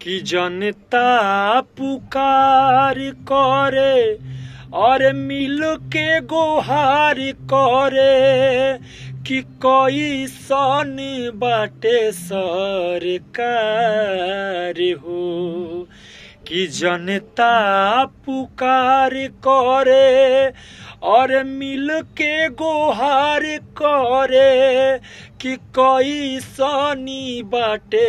कि जनता पुकार करे और मिल के गोहार करे कि कोई सन बाटे सरकार हो कि जनता पुकार करे और मिल के गोहार करे कि कोई सनी बाटे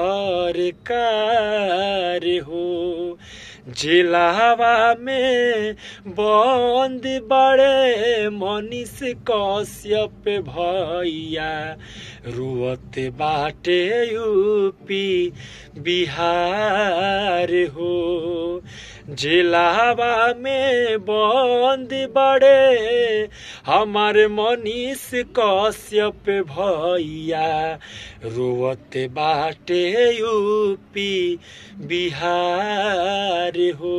सरकार हो जिलावा में बंद बड़े मनीष कश्यप भैया रुअत बाटे यूपी बिहार हो जिलावा में बंद बड़े हमारे मनीष कश्यप भैया रोवत बाटे यूपी बिहार हो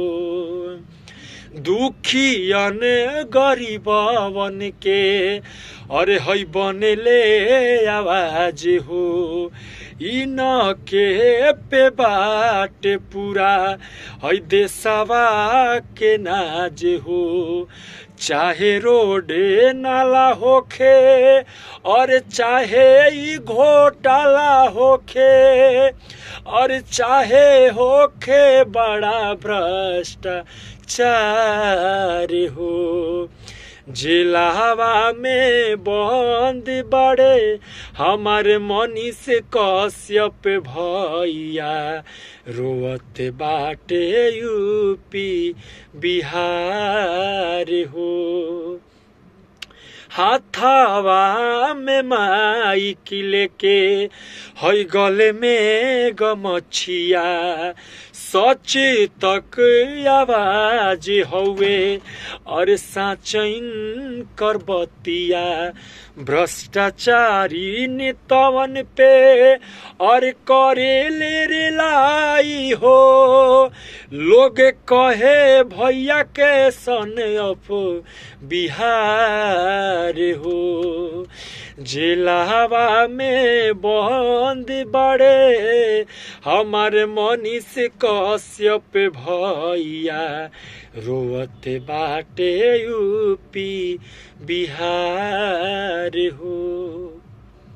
दुखियन गरीबवन के अरे है बनले आवाज हो इन के पे बाट पूरा है देशवा के नाज हो चाहे रोड नाला होखे और चाहे ई घोटाला होखे और चाहे होखे बड़ा भ्रष्टाचार हो जिलावा में बंद बड़े हमारे मनीष कश्यप भैया रोवत बाटे यूपी बिहार हो हाथावा में माई किले के हई गले में गमछिया सच तक आवाज हौवे और साचैन कर बतिया भ्रष्टाचारी नेतवन पे और करे ले रे लाई हो लोग कहे भैया के सन अप बिहार हो जिलावा में बंद बड़े हमारे मनीष कश्यप भैया रोवत बाटे यूपी बिहार हो